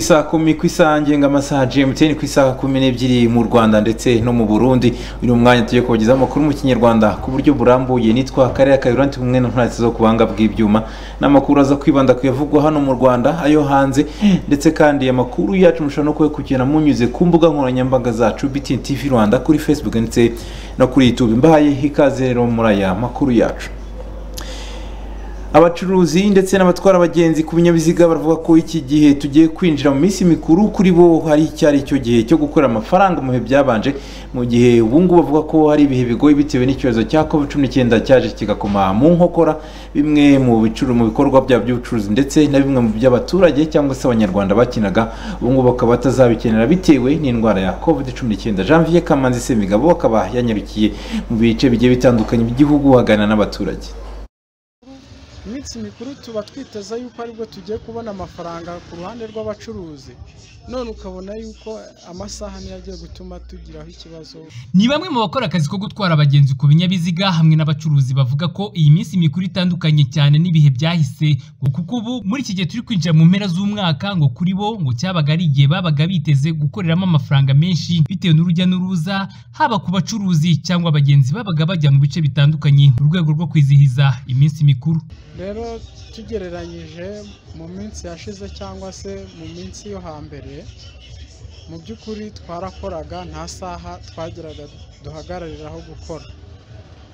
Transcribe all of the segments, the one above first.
saa kumi ku isaha ngenga amasaha gmt ku isaha kumi n'ebyiri mu rwanda ndetse no mu burundi uyu mwanya tugiye kubagezaho amakuru mu kinyarwanda ku buryo burambuye nitwa karere kayoranti kumwe n'intwari zo ku buhanga bw'ibyuma n'amakuru aza kwibanda ku yavugwa hano mu rwanda ayo hanze ndetse kandi amakuru yacu mushobora no kuyakurikirana munyuze ku mbuga nkoranyambaga zacu btn tv rwanda kuri facebook ndetse no kuri youtube mbahaye ikaze rero muri aya makuru yacu abacuruzi ndetse n'abatwara abagenzi ku binyabiziga baravuga ko iki gihe tugiye kwinjira mu minsi mikuru kuri bo hari icyo ari cyo gihe cyo gukorera amafaranga mu bihe byabanje mu gihe ubungubu bavuga ko hari ibihe bigoye bitewe n'icyorezo cya covid cumi n'icyenda cyaje kigakoma mu nkokora bimwe mu mu bikorwa byabo by'ubucuruzi ndetse na bimwe mu by'abaturage cyangwa se abanyarwanda bakinaga ubungubu bakaba batazabikenera bitewe n'indwara ya covid cumi n'icyenda janvier kamanzi semigabo akaba yanyarukiye mu bice bigiye bitandukanye by'igihugu aganira n'abaturage iminsi mikuru tuba twiteze yuko aribwo tugiye kubona amafaranga ku ruhande rw'abacuruzi none ukabona yuko amasaha niyo agiye gutuma tugiraho ikibazo ni bamwe mu bakora akazi ko gutwara abagenzi ku binyabiziga hamwe n'abacuruzi bavuga ko iyi minsi mikuru itandukanye cyane n'ibihe byahise kuko ubu muri iki gihe turi kwinjira mu mpera z'umwaka ngo kuri bo ngo cyabaga ari igihe babaga biteze gukoreramo amafaranga menshi bitewe n'urujya n'uruza haba ku bacuruzi cyangwa abagenzi babaga bajya mu bice bitandukanye mu rwego rwo kwizihiza iminsi mikuru rero tugereranyije mu minsi yashize cyangwa se mu minsi yo hambere mu by'ukuri twarakoraga nta saha twagiraga duhagarariraho gukora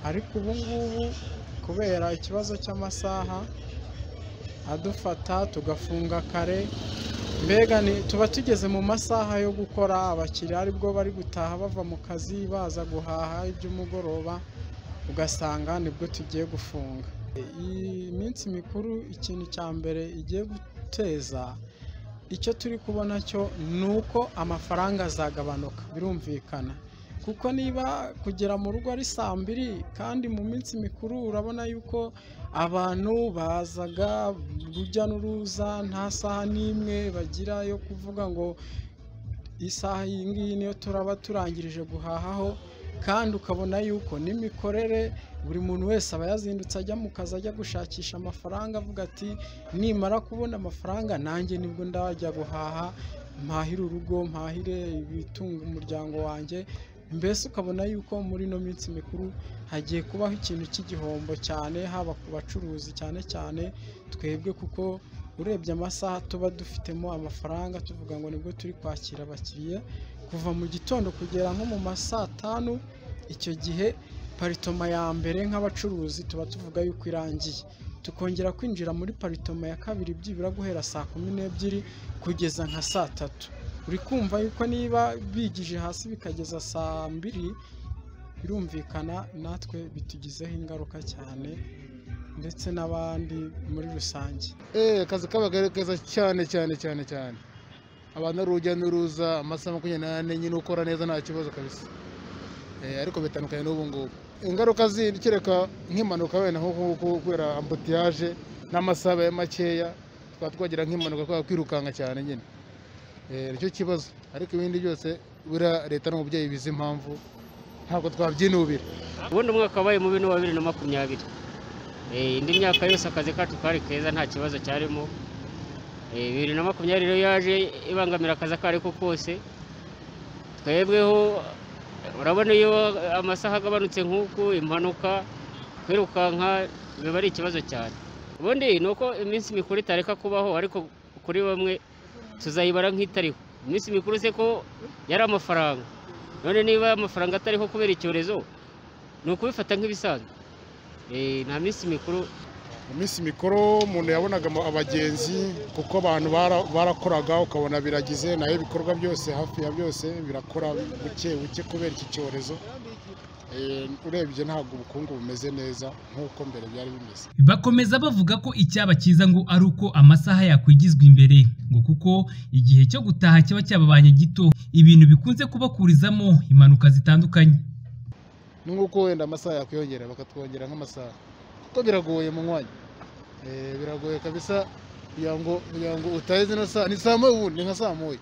ariko ubu ngubu kubera ikibazo cy'amasaha adufata tugafunga kare mbega tuba tugeze mu masaha yo gukora abakiriya aribwo bari gutaha bava mu kazi baza guhaha iby'umugoroba ugasanga nibwo tugiye gufunga iyi minsi mikuru ikintu cya mbere igiye guteza icyo turi kubona cyo ni uko amafaranga azagabanuka birumvikana kuko niba kugera mu rugo ari saa mbiri kandi mu minsi mikuru urabona yuko abantu bazaga urujya n'uruza nta saha n'imwe bagira yo kuvuga ngo isaha iyi ngiyi niyo turaba turangirije guhahaho kandi ukabona yuko n'imikorere buri muntu wese aba yazindutse ajya mu kazi ajya gushakisha amafaranga avuga ati nimara kubona amafaranga nanjye nibwo ndajya guhaha mpahire urugo mpahire ibitunga umuryango wanjye mbese ukabona yuko muri ino minsi mikuru hagiye kubaho ikintu cy'igihombo cyane haba ku bacuruzi cyane cyane twebwe kuko urebye amasaha tuba dufitemo amafaranga tuvuga ngo nibwo turi kwakira abakiriya kuva mu gitondo kugera nko mu ma saa tanu icyo gihe paritoma ya mbere nk'abacuruzi tuba tuvuga yuko irangiye tukongera kwinjira muri paritoma ya kabiri byibura guhera saa kumi n'ebyiri kugeza nka saa tatu uri kumva yuko niba bigije hasi bikageza saa mbiri birumvikana natwe bitugizeho ingaruka cyane ndetse n'abandi muri rusange eee akazi kabaga keza cyane cyane cyane cyane abantu ari urujya n'uruza amasaha makumyabiri n'ane nyine ukora neza nta kibazo kabisa ariko bitandukanye n'ubu ngubu ingaruka zindi kereka nk'impanuka wenda nko kubera ambutiyaje n'amasaha ya makeya twaba twagira nk'impanuka kubera kwirukanka cyane nyine nicyo kibazo ariko ibindi byose buriya leta n'umubyeyi bizi impamvu ntabwo twabyinubira ubundi umwaka wabaye mubi ni bibiri na makumyabiri indi myaka yose akazi kacu kari keza nta kibazo cyarimo bibiri na makumyabiri rero yaje ibangamira akazi ako ari ko kose twebweho urabona iyo amasaha agabanutse nk'uku impanuka kwirukanka biba ari ikibazo cyane ubundi ni uko iminsi mikuru itareka kubaho ariko kuri bamwe tuzayibara nk'itariho iminsi mikuru se ko yari amafaranga none niba amafaranga atariho kubera icyorezo ni ukubifata nk'ibisanzwe nta minsi mikuru iminsi mikuru umuntu yabonaga abagenzi kuko abantu barakoraga ukabona biragize nayo ibikorwa byose hafi ya byose birakora buke buke kubera iki cyorezo urebye ntabwo ubukungu bumeze neza nk'uko mbere byari bimeze bakomeza bavuga ko icyaba cyiza ngo ari uko amasaha yakwigizwa imbere ngo kuko igihe cyo gutaha kiba cyababanye gito ibintu bikunze kubakurizamo impanuka zitandukanye ni nk'uko wenda amasaha yakwiyongera bakatwongera nk'amasaha kuko biragoye mu mwanya biragoye kabisa kugira ngo kugira ngo utahe zino saa ni saa moya ubundi ni nka saa moya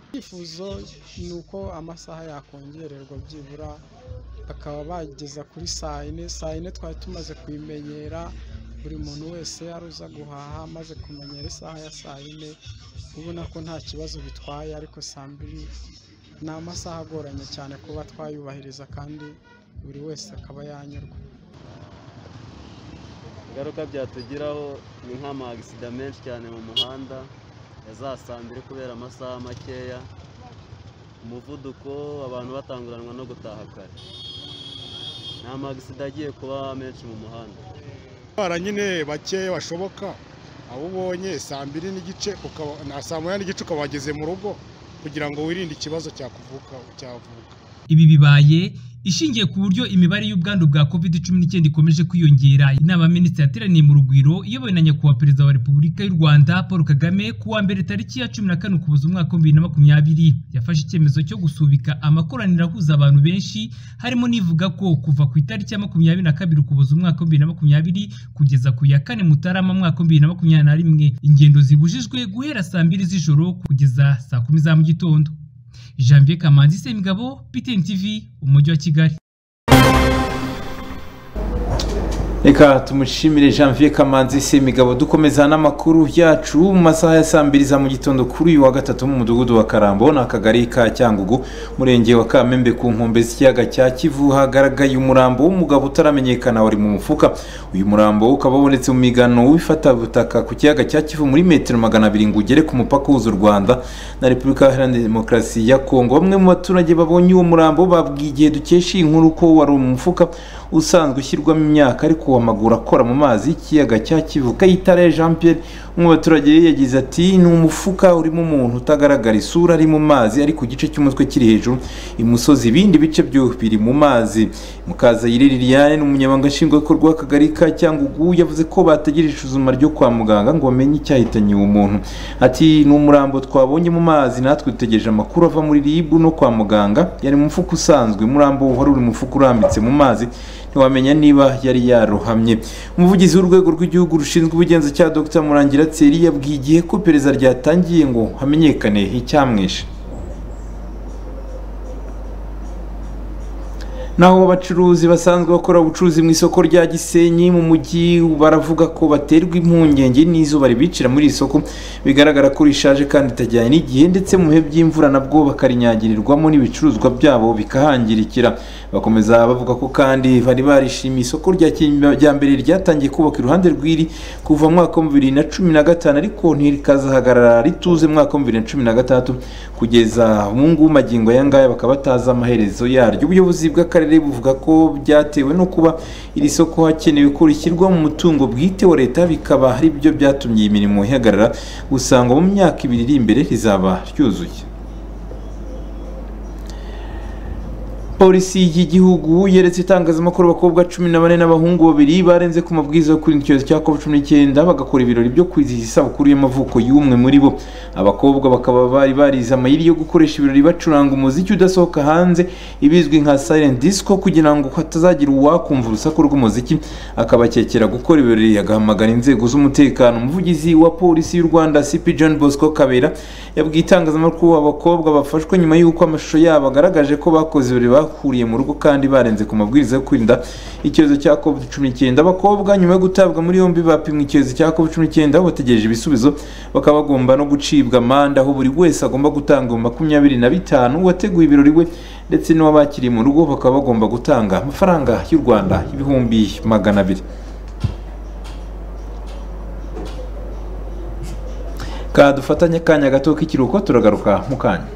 icyifuzo ni uko amasaha yakongererwa byibura bakaba bageza kuri saa yine saa yine twari tumaze kuyimenyera buri muntu wese yari uza guhaha amaze kumenyera isaha ya saa yine ubona ko nta kibazo bitwaye ariko saa mbiri ni amasaha agoranye cyane kuba twayubahiriza kandi buri wese akaba yanyurwa ingaruka byatugiraho ni nk'amagisida menshi cyane mu muhanda ya za saa mbiri kubera amasaha makeya umuvuduko abantu batanguranwa no gutaha kare ni amagisida agiye kuba menshi mu muhanda bara nyine bakeya bashoboka abo ubonye saa mbiri n'igice ukaba na saa moya n'igice ukaba wageze mu rugo kugira ngo wirinde ikibazo cyakuvuka cyavuka Ibi bibaye ishingiye ku buryo imibare y'ubwandu bwa covid cumi n'icyenda ikomeje kwiyongera inama minisitiri yateraniye mu rugwiro iyobowe na nyakubahwa perezida wa repubulika y'u rwanda paul kagame ku wa mbere tariki ya cumi na kane ukuboza umwaka wa bibiri na makumyabiri yafashe icyemezo cyo gusubika amakoraniro ahuza abantu benshi harimo n'ivuga ko kuva ku itariki ya makumyabiri na kabiri ukuboza umwaka wa bibiri na makumyabiri kugeza ku ya kane mutarama mwaka wa bibiri na makumyabiri na rimwe ingendo zibujijwe guhera saa mbiri z'ijoro kugeza saa kumi za mu gitondo janvier kamanzi semigabo ptn tv umujyi wa kigali reka tumushimire janvier kamanzi semigabo dukomeza n'amakuru yacu mu masaha ya saa mbiri za mu gitondo kuri uyu wa gatatu mu mudugudu wa karambo ni akagari ka cyangugu murenge wa kamembe ku nkombe z'ikiyaga cya kivu hagaragaye umurambo w'umugabo utaramenyekana wari mu mufuka uyu murambo ukaba wabonetse mu migano w'ifatabutaka ku kiyaga cya kivu muri metero magana abiri ngo ugere ku mupaka w'uza u rwanda na repubulika iharanira demokarasi ya kongo bamwe mu baturage babonye uwo murambo babwiye igihe dukesha iyi nkuru ko wari umufuka usanzwe ushyirwamo imyaka ariko amaguru akora mu mazi y'ikiyaga cya kivu kayitare jean pierre umwe mu baturage yagize ati ni umufuka urimo umuntu utagaragara isura ari mu mazi ariko igice cy'umutwe kiri hejuru imusozi ibindi bice byo biri mu mazi mukazayire liliane ni umunyamabanga nshingwabikorwa w'akagari ka cyangugu yavuze ko bategereje isuzuma ryo kwa muganga ngo bamenye icyahitanye uwo muntu ati ni umurambo twabonye mu mazi natwe dutegereje amakuru ava muri ribu no kwa muganga yari mu mufuka usanzwe umurambo wari uri mu mufuka urambitse mu mazi ntiwamenya niba yari yarohamye umuvugizi w'urwego rw'igihugu rushinzwe ubugenzacyaha dr murangira tseri yabwiye igihe ko iperereza ryatangiye ngo hamenyekane icyamwishe naho abacuruzi basanzwe bakora ubucuruzi mu isoko rya gisenyi mu mujyi baravuga ko baterwa impungenge n'izuba ribicira muri iri soko bigaragara ko rishaje kandi ritajyanye n'igihe ndetse mu bihe by'imvura nabwo bakarinyagirirwamo n'ibicuruzwa byabo bikahangirikira bakomeza bavuga ko kandi bari barishimiye isoko rya kijyambere ryatangiye kubaka iruhande rw'iri kuva mu mwaka wa bibiri na cumi na gatanu ariko ntirikazahagarara rituze mu mwaka wa bibiri na cumi na gatandatu kugeza mu ngubu magingo aya ngaya bakaba batazi amaherezo yaryo ubuyobozi bw'akarere buvuga ko byatewe no kuba iri soko hakenewe ko rishyirwa mu mutungo bwite wa leta bikaba ari byo byatumye iyi mirimo ihagarara usanga mu myaka ibiri iri imbere rizaba ryuzuye polisi y'igihugu yeretse itangazamakuru abakobwa cumi na bane n'abahungu babiri barenze ku mabwiriza yo kwirinda icyorezo cya covid cumi n'icyenda bagakora ibirori byo kwizihiza isabukuru y'amavuko y'umwe muri bo abakobwa bakaba bari barize amayiri yo gukoresha ibirori bacuranga umuziki udasohoka hanze ibizwi nka silent disco kugira ngo hatazagira uwakumva urusaku rw'umuziki akabakekera gukora ibirori agahamagara inzego z'umutekano umuvugizi wa polisi y'u rwanda cp john bosco kabera yabwiye itangazamakuru abakobwa bafashwe nyuma y'uko amashusho yabo agaragaje ko bakoze ibirori bahuriye mu rugo kandi barenze ku mabwiriza yo kwirinda icyorezo cya covid cumi n'icyenda abakobwa nyuma yo gutabwa muri yombi bapimwe icyorezo cya covid cumi n'icyenda aho bategereje ibisubizo bakaba bagomba no gucibwa amande aho buri wese agomba gutanga makumyabiri na bitanu uwateguye ibirori we ndetse n'uwabakiriye mu rugo bakaba bagomba gutanga amafaranga y'u rwanda ibihumbi magana abiri dufatanye akanya gato k'ikiruhuko turagaruka mu kanya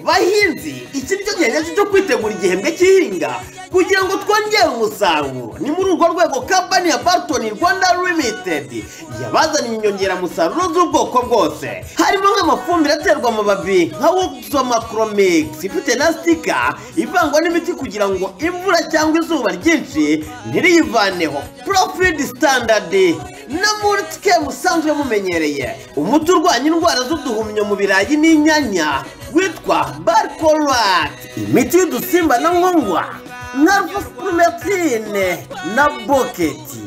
bahinzi iki nicyo gihe nyacyo cyo kwitegura igihembwe cy'ihinga kugira ngo twongere umusaruro ni muri urwo rwego kampani ya baritoni rwanda limitedi yabazaniye inyongeramusaruro z'ubwoko bwose harimo nk'amafumbire aterwa amababi nka woksomakromix ifite na sitika ivangwa n'imiti kugira ngo imvura cyangwa izuba ryinshi ntiriyivaneho profidi sitandadi na mulitike musanzwe mumenyereye umuti urwanya indwara z'uduhumyo mu birayi n'inyanya witwa barikorati imiti y'udusimba na nkongwa na rufufumetine na boketi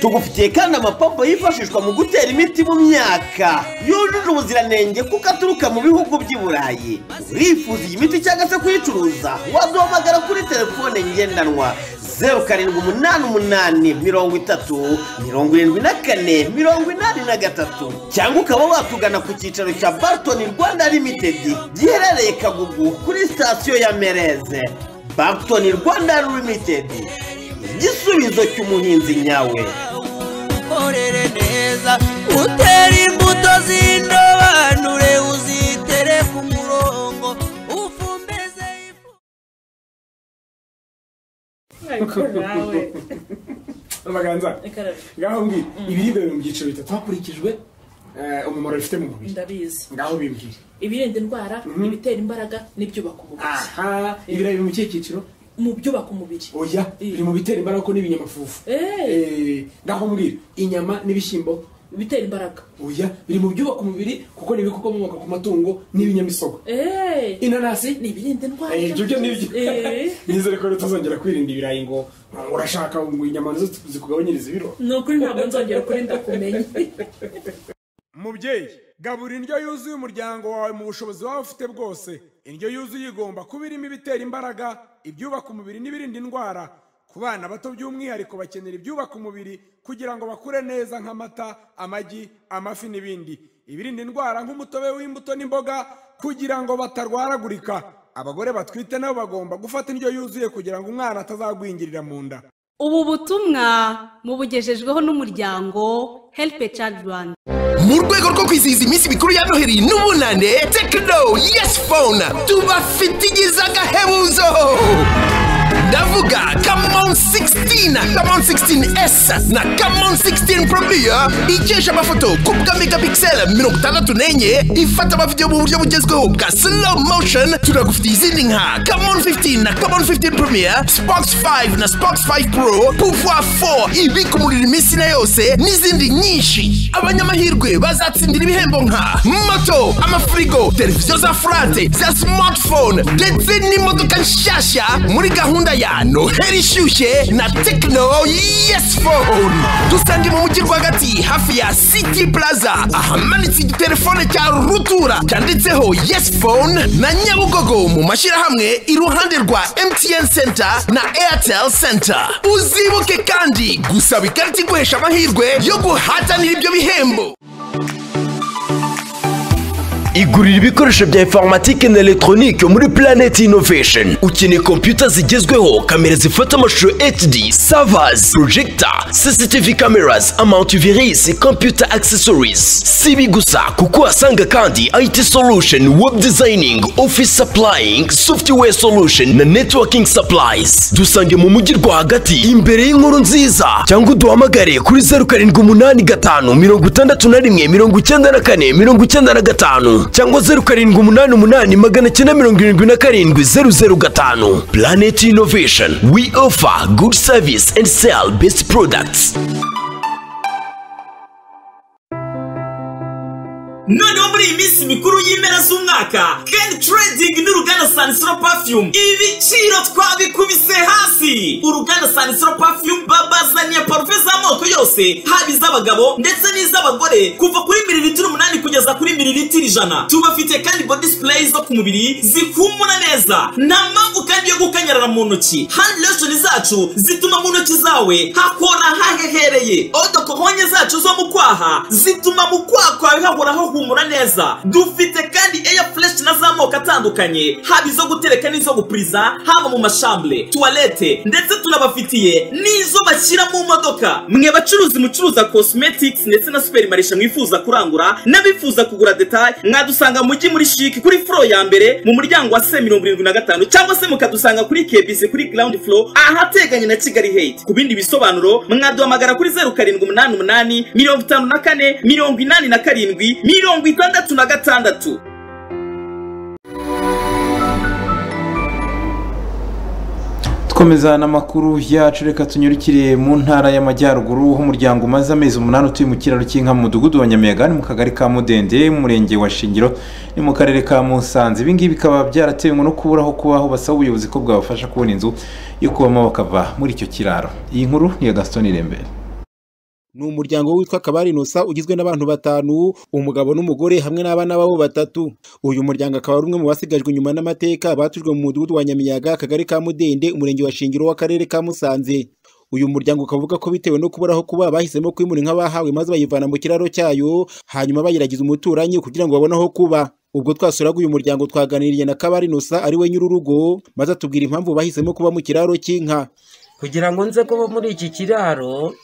tugufitiye kandi amapompo yifashishwa mu gutera imiti mu myaka yujuje ubuziranenge kuko aturuka mu bihugu by'i burayi urifuza iyi miti cyangwa se kuyicuruza waduhamagara kuri telefone ngendanwa zeru karindwi umunani umunani mirongo itatu mirongo irindwi na kane mirongo inani na gatatu cyangwa ukaba watugana ku cyicaro cya barton rwanda limited giherereye kagugu kuri sitasiyo ya mereze barton rwanda limited igisubizo cy'umuhinzi nyawe ukorere neza utere imbuto z'indobanure uzitere ku murongo ufumbize ifu amaganza ngaho mbwira ibiribwa biri mu byiciro bitatu hakurikijwe eh, umumaro bifite mu mubiri ndabizi ngaho bimbwira ibirinda indwara ibitera imbaraga n'ibyubaka umubiri aha ibirayi biri mu kihe cyiciro mu byubaka umubiri oya biri mu bitera imbaraga ko n'ibinyamafufu Eh, Eh, ngaho mbwira inyama n'ibishyimbo ibitera imbaraga oya biri mu byubaka umubiri kuko ni ibikomoka ku matungo n'ibinyamisogwe Eh, inanasi ni ibirinda indwara Eh, ibyo byo nibyo Eh, nizere ko tuzongera kwirinda ibirayi ngo ngo urashaka ngo inyama nizo zikugabanyiriza ibiro ni ukuri ntabwo nzongera ukuri ndakumenya mubyeyi gabura indyo yuzuye umuryango wawe mu bushobozi waba ufite bwose indyo yuzuye igomba kuba irimo ibitera imbaraga ibyubaka umubiri n'ibirinda indwara ku bana bato by'umwihariko bakenera ibyubaka umubiri kugira ngo bakure neza nk'amata amagi amafi n'ibindi ibirinda indwara nk'umutobe w'imbuto n'imboga kugira ngo batarwaragurika abagore batwite nabo bagomba gufata indyo yuzuye kugira ngo umwana atazagwingirira mu nda ubu butumwa mubugejejweho n'umuryango help a child rwanda mu rwego rwo kwizihiza iminsi mikuru ya noheli n'ubunane tekino yesi fone tubafitigiza agahebuzo ndavuga kamon 16 kamon 16s na kamon 16 probiya ikesha amafoto ku bwa megapixel mirongo itandatu n'enye ifata amavidewo mu buryo bugezweho bwa slow motion tunagufitiye izindi nka kamon 15 na kamon 15 promiya spox 5 na spox 5 pro pouvoir 4 ibika umuriro iminsi na yose n'izindi nyinshi abanyamahirwe bazatsindira ibihembo nka moto amafirigo televiziyo za furate za smartphone ndetse n'imodoka nshyashya muri gahunda ya noheli ishyushye na tekino yesi fone dusange mu mujyi rwagati hafi ya city plaza ahamanitse igitelefone cya rutura cyanditseho yesi fone na nyabugogo mu mashyirahamwe iruhande rwa mtn center na airtel center uzibuke kandi gusaba ikarita iguhesha amahirwe yo guhatanira ibyo bihembo igurira ibikoresho bya informatike na elegitoronike muri Planet Innovation ukeneye kompiyuta zigezweho kamera zifata amashusho HD servers projector CCTV cameras amantivirus computer accessories si ibi gusa kuko uhasanga kandi IT solution web designing office supplying software solution na networking supplies dusange mu mujyi rwagati imbere y'inkuru nziza cyangwa uduhamagare kuri zeru karindwi umunani gatanu mirongo itandatu na rimwe mirongo icyenda na kane mirongo icyenda na gatanu cyangwa zeru karindwi umunani umunani magana cyenda mirongo irindwi na karindwi zeru zeru gatanu planet innovation we offer good service and sell best products noneho muri iyi minsi mikuru y'impera z'umwaka ken trading n'uruganda sanisiro perfume ibiciro twabikubise hasi uruganda sanisiro perfume babazaniye parufe z'amoko yose haba iz'abagabo ndetse n'iz'abagore kuva kuri mililitiro umunani kugeza kuri mililitiro ijana tubafite kandi body spray zo ku mubiri zihumura neza nta mpamvu kandi yo gukanyarara mu ntoki hand lotion zacu zituma mu ntoki zawe hakora hahehereye odokohonye zacu zo mu kwaha zituma mu kwaha kwawe hahora hahumura neza dufite kandi air fresh na z'amoko atandukanye haba izo gutereka n'izo gupuriza haba mu mashambure tuwarete ndetse tunabafitiye n'izo bashyira mu modoka mwe bacuruzi mucuruza cosmetics ndetse na superimarisha mwifuza kurangura n'abifuza kugura detaye mwadusanga mu mujyi muri shiki kuri furo ya mbere mu muryango wa se mirongo irindwi na gatanu cyangwa se mukadusanga kuri kebisi kuri ground floor ahateganye na kigali hate ku bindi bisobanuro mwaduhamagara kuri zeru karindwi umunani umunani mirongo itanu na kane mirongo inani na karindwi mirongo itandatu na gatandatu Dukomeza n'amakuru yacu reka tunyurukire mu ntara y'amajyaruguru aho umuryango umaze amezi umunani utuye mu kiraro cy'inka mu mudugudu wa Nyamiyaga ni mu kagari ka Mudende mu murenge wa Shingiro ni mu karere ka Musanze ibi ngibi bikaba byaratewe no kubura aho kubaho basaba ubuyobozi ko bwabafasha kubona inzu yo kubamo bakava muri icyo kiraro iyi nkuru ni iya Gaston Irembere ni umuryango witwa kabari inosa ugizwe n'abantu batanu umugabo n'umugore hamwe n'abana babo batatu uyu muryango akaba ari umwe mu basigajwe inyuma n'amateka batujwe mu mudugudu wa nyamiyaga akagari ka mudende umurenge wa shingiro w'akarere ka musanze uyu muryango ukaba uvuga ko bitewe no kuburaho kuba bahisemo kwimura inka bahawe maze bayivana mu kiraro cyayo hanyuma bayiragiza umuturanyi kugira ngo babone aho kuba ubwo twasuraga uyu muryango twaganiriye na kabari nusa ari we nyir'urugo maze atubwira impamvu bahisemo kuba mu kiraro cy'inka kugira ngo nze kuba muri iki kiraro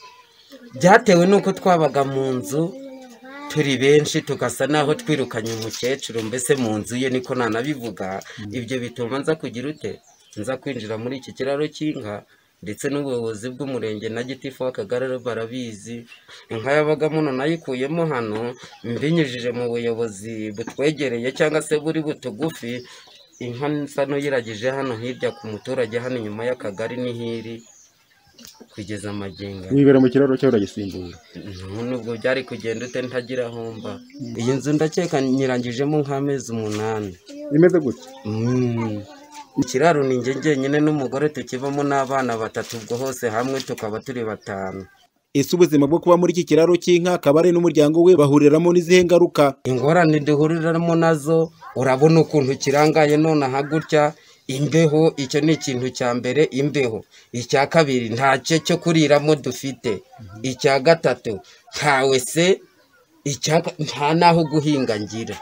byatewe n'uko twabaga mu nzu turi benshi tugasa n'aho twirukanye umukecuru mbese mu nzu ye niko nanabivuga ibyo bituma nza kugira ute nza kwinjira muri iki kiraro cy'inka ndetse n'ubuyobozi bw'umurenge na gitifu w'akagari barabizi inka yabaga muno nayikuyemo hano mbinyujije mu buyobozi butwegereye cyangwa se buri butugufi inka nsa n'uyiragije hano hirya ku muturage hano inyuma y'akagari n'ihiri kugeza amagingo wibera mu kiraro cyawe uragisimbura nubwo byari kugenda ute ntagira aho mba iyi nzu ndakeka nyirangijemo nk'amezi umunani imeze gutya ikiraro ni njye njyenyine n'umugore tukibamo n'abana batatu ubwo hose hamwe tukaba turi batanu ese ubuzima bwo kuba muri iki kiraro cy'inka akaba ari n'umuryango we bahuriramo n'izihe ngaruka ingorane duhuriramo nazo urabona ukuntu kirangaye nonaha gutya imbeho icyo ni ikintu cya mbere imbeho icya kabiri ntacyo cyo kuriramo dufite icya gatatu ntawe se nta n'aho guhinga ngira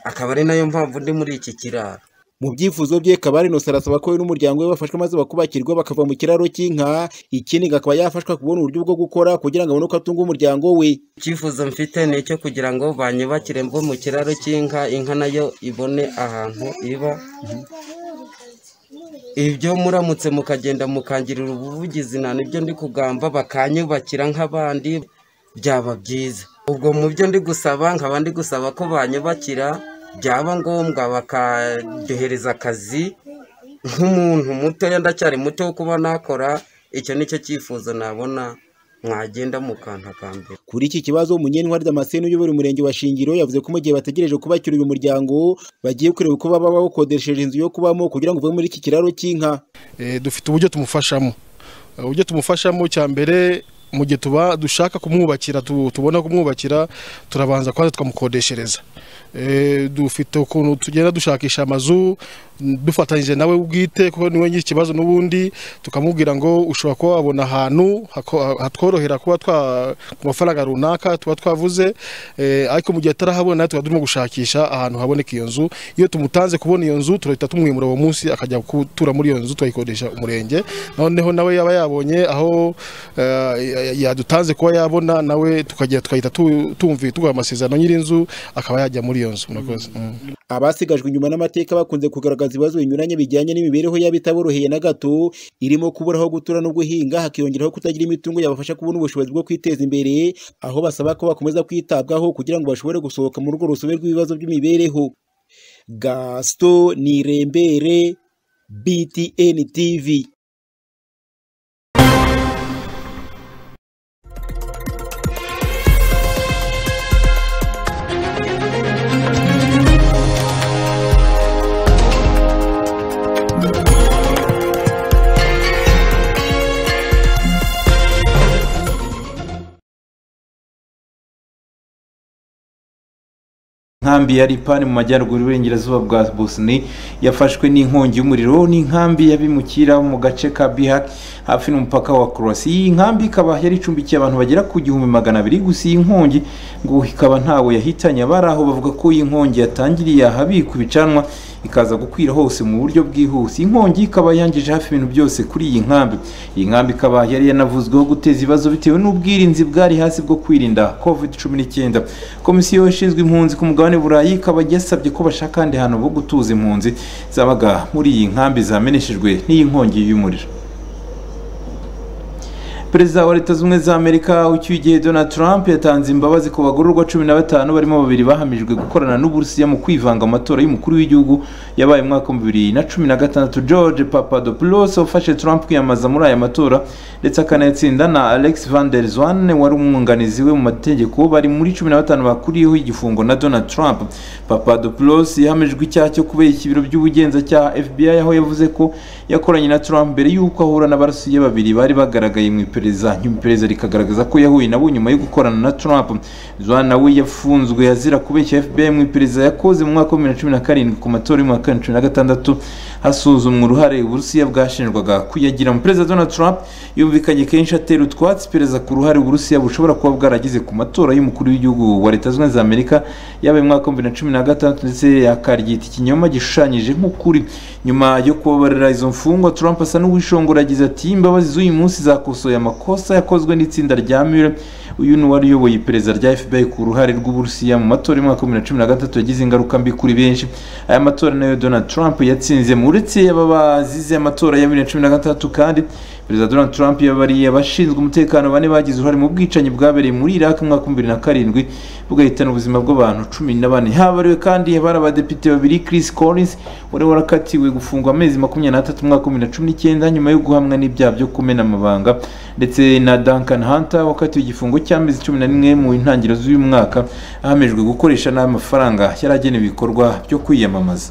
akaba ari nayo mpamvu ndi muri iki kiraro mu byifuzo bye kabari nusa arasaba ko we n'umuryango we bafashwa maze bakubakirwa bakava mu kiraro cy'inka ikindi akaba yafashwa kubona uburyo bwo gukora kugira ngo abone uko atunga umuryango we icyifuzo mfite ni icyo kugira ngo banyubakire mvo mu kiraro cy'inka inka nayo ibone ahantu iba ibyo muramutse mukagenda mukangirira ubuvugizi nta nibyo ndi kugamba bakanyubakira nk'abandi byaba byiza ubwo mu byo ndi gusaba nkaba ndi gusaba ko banyubakira byaba ngombwa bakaduhereza akazi nk'umuntu mutoya ndacyari muto wo kuba nakora icyo nicyo cyifuzo nabona mwagenda mukantakambira kuri iki kibazo umunyentwari damascene uyobora umurenge wa shingiro yavuze ko mu gihe bategereje kubakira uyu muryango bagiye kureba uko baba bawukodesheje inzu yo kubamo kugira ngo uve muri iki kiraro cy'inka dufite uburyo tumufashamo uburyo tumufashamo cya mbere mu gihe tuba dushaka kumwubakira tubona kumwubakira turabanza kwanza tukamukodeshereza dufite ukuntu tugenda dushakisha amazu dufatanyije nawe ubwite kuko niwe nyiri ikibazo n'ubundi tukamubwira ngo ushobora kuba wabona ahantu hatworohera kuba ku mafaranga runaka tuba twavuze ariko mu gihe atarahabona tuba turimo gushakisha ahantu haboneka iyo nzu iyo tumutanze kubona iyo nzu turahita tumwimura uwo munsi akajya gutura muri iyo nzu tukayikodesha umurenge noneho nawe yaba yabonye aho yadutanze kuba yabona nawe tukagenda tukahita tumvi tuguha amasezerano nyir'inzu akaba yajya muri iyo nzu murakoze abasigajwe inyuma n'amateka bakunze kugaragaza ibibazo binyuranye bijyanye n'imibereho yabo itaboroheye na gato irimo kuburaho gutura no guhinga hakiyongeraho kutagira imitungo yabafasha kubona ubushobozi bwo kwiteza imbere aho basaba ko bakomeza kwitabwaho kugira ngo bashobore gusohoka muri urwo rusobe rw'ibibazo by'imibereho gasito nirembere btn tv inkambi ya ripani mu majyaruguru y'uburengerazuba bwa bosni yafashwe n'inkongi y'umuriro n'inkambi y'abimukira mu gace ka bihak hafi n'umupaka wa korosi iyi nkambi ikaba yari icumbikiye abantu bagera ku gihumbi magana abiri gusa iyi nkongi ngo ikaba ntawe yahitanye abari aho bavuga ko iyi nkongi yatangiriye ahabikwa ibicanwa ikaza gukwira hose mu buryo bwihuse inkongi ikaba yangije hafi ibintu byose kuri iyi nkambi iyi nkambi ikaba yari yanavuzweho guteza ibibazo bitewe n'ubwirinzi bwari hasi bwo kwirinda covid cumi n'icyenda komisiyo ishinzwe impunzi ku mugabane burayi ikaba yasabye ko bashaka ahandi hantu ho gutuza impunzi zabaga muri iyi nkambi zameneshejwe n'iyi nkongi y'umuriro perezida wa leta zunze za amerika ucyuye igihe donald trump yatanze imbabazi ku bagororwa cumi na batanu barimo babiri bahamijwe gukorana n'uburusiya mu kwivanga amatora y'umukuru w'igihugu yabaye mu mwaka wa bibiri na cumi na gatandatu george papadopoulos ufashe trump kwiyamamaza muri aya matora ndetse akanayatsinda na alex van der zwan wari umwunganizi we mu mategeko bari muri cumi na batanu bakuriyeho igifungo na donald trump papadopoulos yahamijwe icyaha cyo kubeshya ibiro by'ubugenzacyaha fbi aho yavuze ko yakoranye na trump mbere y'uko ahura n'abarusiya babiri bari bagaragaye mu iperereza iperereza nyuma iperereza rikagaragaza ko yahuye nabo nyuma yo gukorana na Trump Zwa nawe yafunzwe azira kubeshya FBI mu iperereza yakoze mu mwaka wa 2017 ku matora y'umwaka wa 2016 hasuzumwa uruhare Uburusiya bwashinjwaga kuyagira mu perezida Donald Trump yumvikanye kenshi atera utwatsi iperereza ku ruhare Uburusiya bushobora kuba bwaragize ku matora y'umukuru w'igihugu wa Leta Zunze Ubumwe za Amerika yabaye mu mwaka wa 2016 ndetse akaryita ikinyoma gishushanyije nk'ukuri nyuma yo kubabarira izo mfungwa Trump asa n'uwishongora agize ati imbabazi z'uyu munsi zakosoye amakosa yakozwe n'itsinda rya Mueller uyu ni uwari uyoboye iperereza rya FBI ku ruhare rw'Uburusiya mu matora y'umwaka wa 2016 yagize ingaruka mbi kuri benshi aya matora nayo Donald Trump yatsinze mu uretse aba bazize amatora ya 2016 kandi perezida Donald Trump yabariye abashinzwe umutekano bane bagize uruhare mu bwicanyi bwabereye muri Iraq mu mwaka wa 2007 bugahitana ubuzima bw'abantu cumi na bane habariwe kandi bari abadepite babiri Chris Collins wari warakatiwe gufungwa amezi makumyabiri n'atatu mu mwaka wa 2019 nyuma yo guhamwa n'ibyaha byo kumena amabanga ndetse na Duncan Hunter wakatiwe igifungo cy'amezi cumi na rimwe mu ntangiriro z'uyu mwaka ahamijwe gukoresha n'aya mafaranga yari agenewe ibikorwa byo kwiyamamaza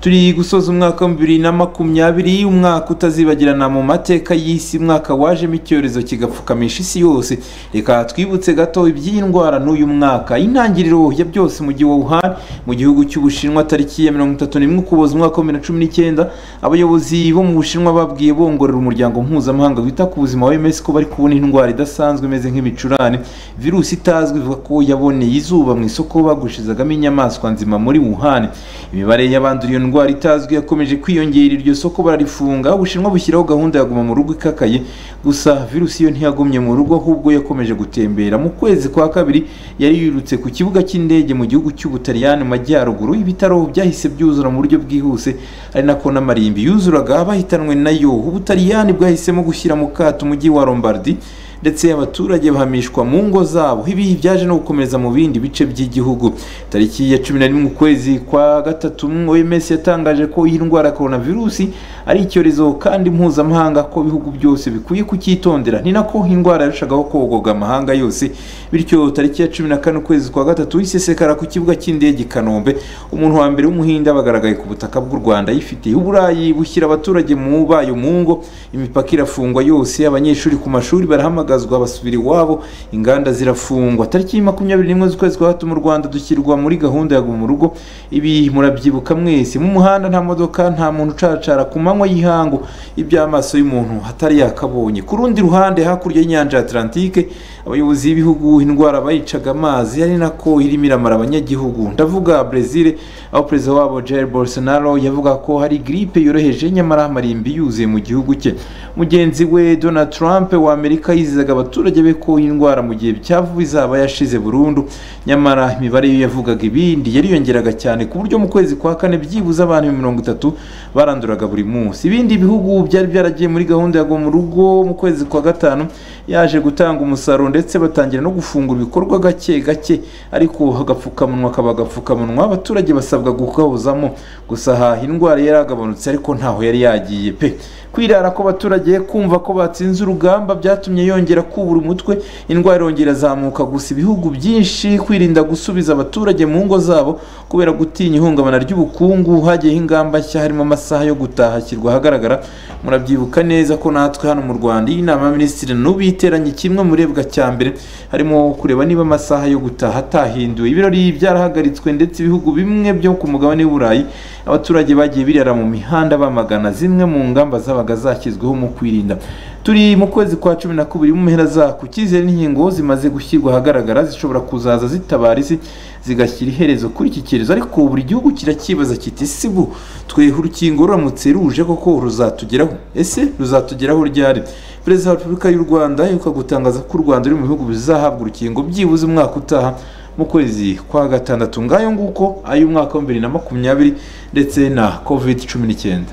turi gusoza umwaka wa bibiri na makumyabiri umwaka utazibagirana mu mateka y'isi umwaka wajemo icyorezo kigapfukamisha isi yose reka twibutse gato iby'iyi ndwara n'uyu mwaka intangiriro ya byose mu gihe Wuhan mu gihugu cy'ubushinwa tariki ya mirongo itatu n'imwe ukuboza umwaka wa bibiri na cumi n'icyenda abayobozi bo mu bushinwa babwiye bongorera umuryango mpuzamahanga wita ku buzima wa MS ko bari kubona indwara idasanzwe imeze nk'ibicurane virusi itazwi ivuga ko yaboneye izuba mu isoko bagushizagamo inyamaswa nzima muri Wuhan imibare y'abanduye iyo ndwara itazwi yakomeje kwiyongera iryo soko bararifunga ubushinwa bushyiraho gahunda ya guma mu rugo ikakaye gusa virusi yo ntiyagumye mu rugo ahubwo yakomeje gutembera mu kwezi kwa kabiri yari yirutse ku kibuga cy'indege mu gihugu cy'ubutaliyani mu majyaruguru ibitaro byahise byuzura mu buryo bwihuse ari nako n'amarimbi yuzuraga bahitanwe nayo ubutaliyani bwahisemo gushyira mu kato umujyi wa lombardi ndetse abaturage bahamishwa mu ngo zabo ibi byaje no gukomeza mu bindi bice by'igihugu tariki ya cumi na rimwe ukwezi kwa gatatu OMS yatangaje ko iyi ndwara ya coronavirus ari icyorezo kandi mpuzamahanga ko ibihugu byose bikwiye kucyitondera ni nako indwara yarushagaho kogoga amahanga yose bityo tariki ya cumi na kane ukwezi kwa gatatu isesekara ku kibuga cy'indege i kanombe umuntu wa mbere w'umuhinde abagaragaye ku butaka bw'u rwanda yifitiye uburayi bushyira abaturage mu bayo mu ngo imipaka irafungwa yose abanyeshuri ku mashuri barahamagara bagaragazwa basubira iwabo inganda zirafungwa tariki makumyabiri n'imwe z'ukwezi kwa gatatu mu rwanda dushyirwa muri gahunda ya guma rugo ibi murabyibuka mwese mu muhanda nta modoka nta muntu ucacara ku manywa y'ihangu iby'amaso y'umuntu atari yakabonye ku rundi ruhande hakurya y'inyanja ya atlantique abayobozi b'ibihugu indwara bayicaga amazi ari nako irimo iramara abanyagihugu ndavuga brezil aho perezida wabo jair bolsonaro yavuga ko hari gripe yoroheje nyamara amarimbi yuzuye mu gihugu cye mugenzi we donald trump wa amerika yize yizeza abaturage be ko indwara mu gihe byavuba izaba yashize burundu nyamara imibare yo yavugaga ibindi yariyongeraga cyane ku buryo mu kwezi kwa kane byibuze abantu mirongo itatu baranduraga buri munsi ibindi bihugu byari byaragiye muri gahunda ya mu rugo mu kwezi kwa gatanu yaje gutanga umusaruro ndetse batangira no gufungura ibikorwa gake gake ariko agapfukamunwa kaba agapfukamunwa abaturage basabwa gukabuzamo gusa aha indwara yaragabanutse ariko ntaho yari yagiye pe kwirara kw'abaturage kumva ko batsinze urugamba byatumye yongera irongera kubura umutwe indwara irongera zamuka gusa ibihugu byinshi kwirinda gusubiza abaturage mu ngo zabo kubera gutinya ihungabana ry'ubukungu hagiyeho ingamba nshya harimo amasaha yo gutaha ashyirwa ahagaragara murabyibuka neza ko natwe hano mu rwanda iyi nama y'abaminisitiri n'ubu iteranye kimwe murebwa cya mbere harimo kureba niba amasaha yo gutaha atahinduwe ibirori byarahagaritswe ndetse ibihugu bimwe byo ku mugabane w'uburayi abaturage bagiye birara mu mihanda bamagana zimwe mu ngamba zabaga zashyizweho mu kwirinda turi mu kwezi kwa cumi na kubiri mu mpera zako icyizere n'inkingo zimaze gushyirwa ahagaragara zishobora kuzaza zitabara isi zigashyira iherezo kuri iki cyorezo ariko buri gihugu kiracyibaza kiti si bu twehe urukingo ruramutse ruje koko ruzatugeraho ese ruzatugeraho ryari perezida wa repubulika y'u rwanda yuka gutangaza ko u rwanda ruri mu bihugu bizahabwa urukingo byibuze umwaka utaha mu kwezi kwa gatandatu ngayo nguko ay'umwaka wa bibiri na makumyabiri ndetse na covid cumi n'icyenda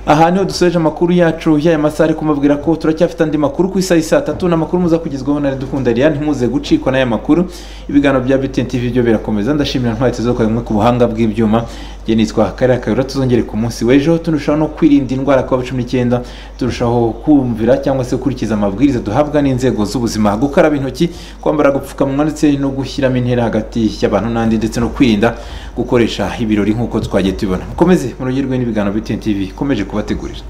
aha niho dusoje amakuru yacu y'aya masaha ariko mubwira ko turacyafite andi makuru ku isaha saa tatu ni amakuru muza kugezwaho na redukunda riya ntimuze gucikwa n'aya makuru ibiganiro bya btn tv byo birakomeza ndashimira ntwari tuzo kwa ku buhanga bw'ibyuma njye nitwa Karere Kayihura tuzongere ku munsi w'ejo turushaho no kwirinda indwara kuba cumi n'icyenda turushaho kumvira cyangwa se gukurikiza amabwiriza duhabwa n'inzego z'ubuzima gukaraba intoki kwambara agapfukamunwa ndetse no gushyiramo intera hagati y'abantu n'andi ndetse no kwirinda gukoresha ibirori nk'uko twagiye tubibona mukomeze muryoherwe n'ibiganiro btn tv ikomeje kubategurira